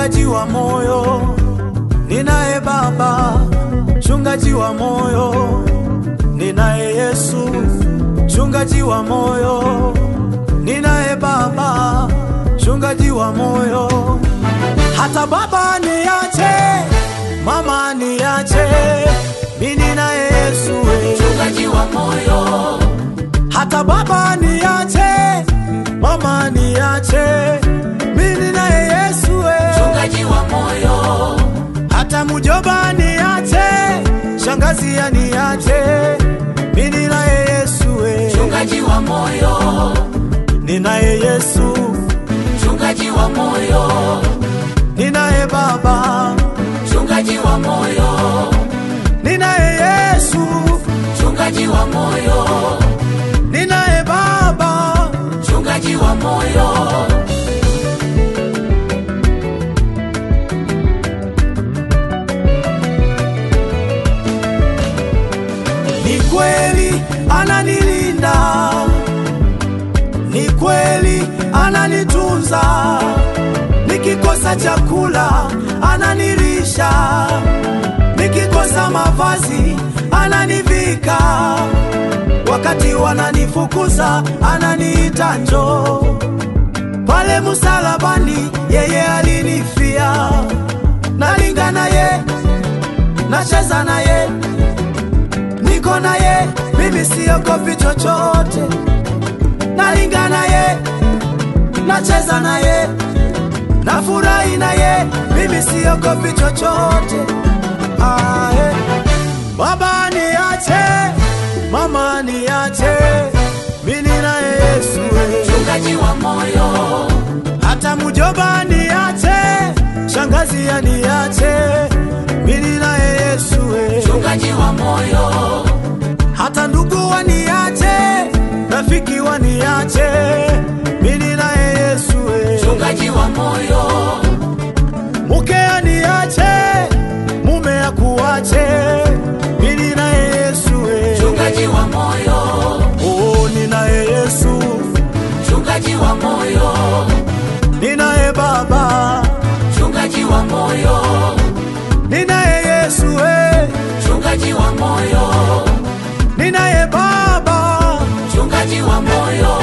mchungaji wa moyo, ninaye Baba, mchungaji wa moyo, ninaye Yesu, mchungaji wa moyo, ninaye Baba, mchungaji wa moyo. Hata baba niache, mama niache, mimi ninaye Yesu we. mchungaji wa moyo, Hata baba niache, mama niache, mimi ninaye Yesu we. mchungaji wa moyo, Hata mjomba niache, shangazi aniache, mimi ninaye Yesu we. mchungaji wa moyo, Ninaye Yesu, mchungaji wa moyo, ninaye Baba, mchungaji wa moyo, ninaye Yesu, mchungaji wa moyo, ninaye Baba, mchungaji wa moyo, ni kweli ananilinda, ni kweli ananitunza, nikikosa chakula ananilisha, nikikosa mavazi ananivika, wakati wananifukuza ananiita njoo pale msalabani, yeye alinifia, nalinga naye, nacheza naye niko naye, mimi siogopi chochote, nalinga naye, nacheza naye, nafurahi naye, mimi siogopi chochote. Ae. Baba niache, mama niache, mimi naye Yesu we. mchungaji wa moyo, hata mjomba niache, shangazi aniache, mimi naye Yesu we. mchungaji wa moyo, hata ndugu waniache, rafiki waniache, mimi naye Yesu we. mchungaji wa moyo, Mke aniache, mume akuache, mimi naye Yesu we. mchungaji wa moyo, Oh, ninaye Yesu, mchungaji wa moyo, ninaye Baba, mchungaji wa moyo, ninaye Yesu we. mchungaji wa moyo, ninaye Baba, mchungaji wa moyo,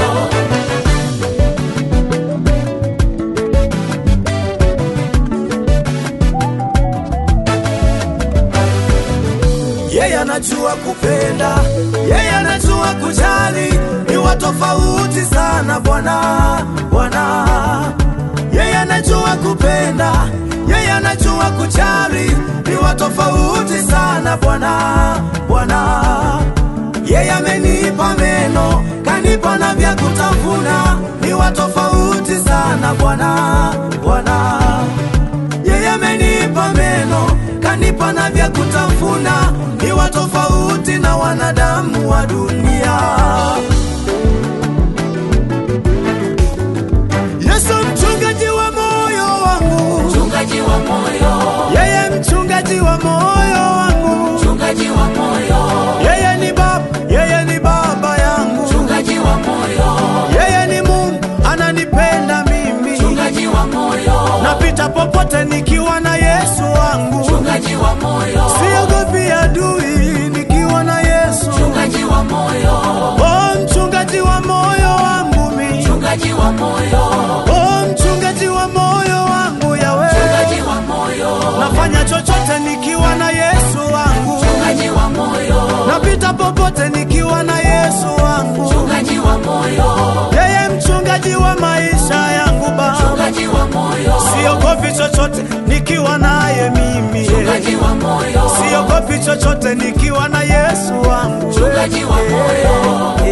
yeye anajua kupenda, yeye anajua kujali, ni wa tofauti sana Bwana, Bwana. Yeye anajua kupenda, yeye anajua kujali, ni wa tofauti sana Bwana, Bwana. Yeye amenipa meno, kanipa na vya kutafuna, ni wa tofauti sana Bwana, Bwana. Yeye amenipa meno, kanipa na vya kutafuna, ni wa tofauti na wanadamu wa dunia. Yesu mchungaji wa moyo wangu, mchungaji wa moyo, yeye mchungaji wa moyo wangu, mchungaji wa moyo, yeye ni baba, yeye ni baba yangu, mchungaji wa moyo, yeye ni Mungu ananipenda mimi, mchungaji wa moyo, napita popote nikiwa na Yesu wangu. mchungaji wa moyo, Siogopi adui nikiwa na Yesu. mchungaji wa moyo, Oh, mchungaji wa moyo wangu mi. mchungaji wa moyo, Oh, mchungaji wa moyo wangu yawe. mchungaji wa moyo, Nafanya chochote nikiwa na Yesu wangu. mchungaji wa moyo, Napita popote nikiwa na Yesu wangu. mchungaji wa moyo, Yeye mchungaji wa maisha yangu Baba. mchungaji wa moyo, Siogopi chochote nikiwa naye mimi. mchungaji wa moyo, Siogopi chochote nikiwa na Yesu wangu. mchungaji wa moyo,